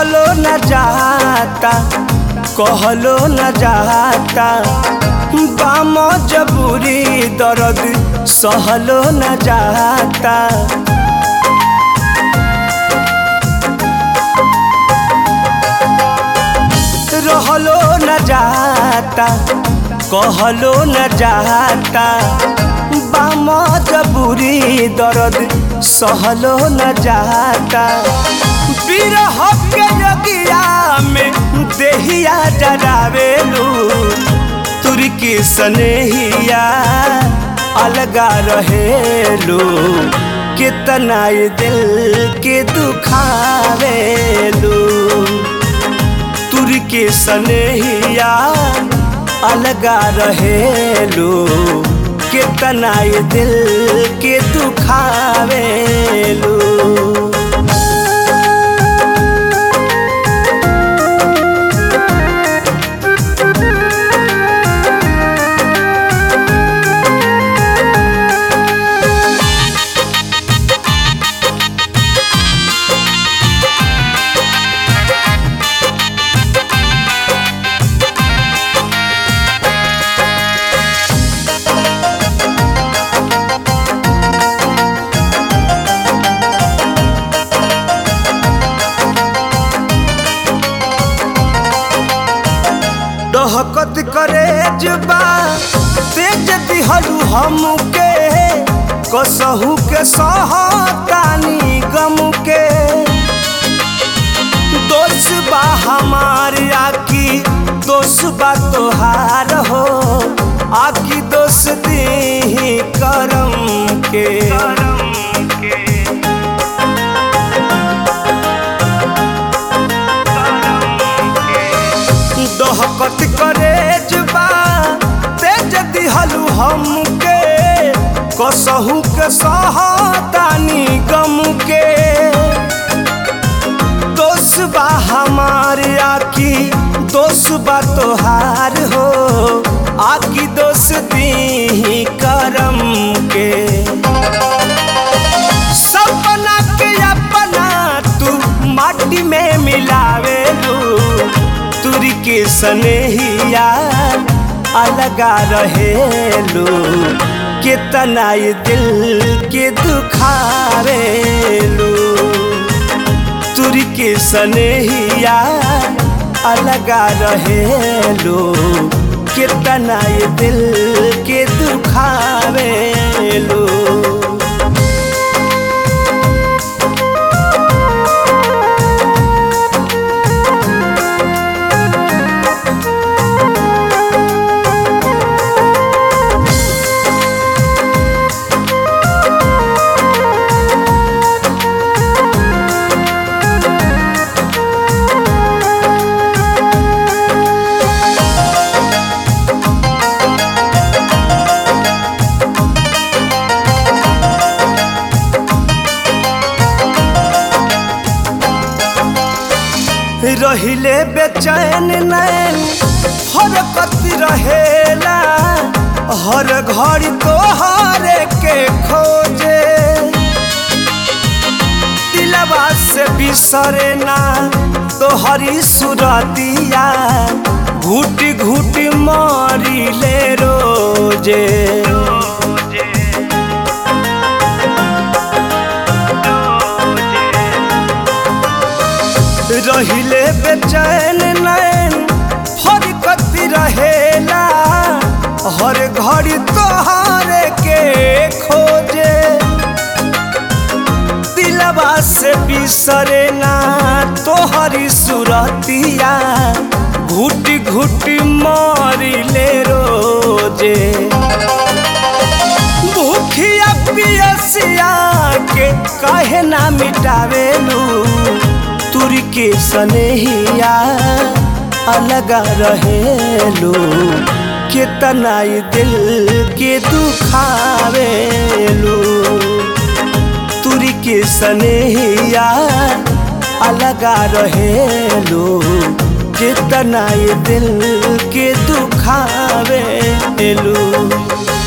सहलो न जाता कहलो न जाता बाम जबूरी दर्द सहलो न जाता रहलो न जाता कहलो न जाता बाम जबूरी दर्द सहलो न जाता बिरह के जगिया में देहिया डरावेलू तुर के सनेहिया अलगा रहेलू कितना ये दिल के दुखावेलू तुर के सनेहिया अलगा रहेलू कितना ये दिल के दुखावेलू डहकत करे जुबा तेज दिहलू हमके कसहू के सहतानी गम के दोष बा हमार आकी दोष बा तोहार हो आकी दोष दी करम के दहकत करे जुबा तेज दिहलू हमके कसहू के सहतानी गम के दोष बा हमार आकी दोष बा तोहार हो आकी दोष दी करम के सपना के अपना तू माटी में मिलावेलू तुरी के सनेहिया अलगा रहेलू कितना ये दिल के दुखावेलू तुरी के सनेहिया अलगा रहेलू कितना ये दिल के दुखावेलू रहिले बेचैन नैन हरकत रहेला हर घड़ी तोहर के खोजे दिलवा से बिसरे ना तोहरी सुरतिया घुट घुट मारी ले रोजे रहिले बेचैन नैन फरकत रहेला हर घड़ी तोहार के खोजे दिलवा से बिसरे ना तोहरी सुरतिया घुट घुट मारी ले रोजे भूखिया पियसिया के कहे ना मिटावेलू तुर के सनेहिया अलगा रहेलू कितना ये दिल के दुखावेलू तुर के सनेहिया अलगा रहेलू कितना ये दिल के दुखावेलू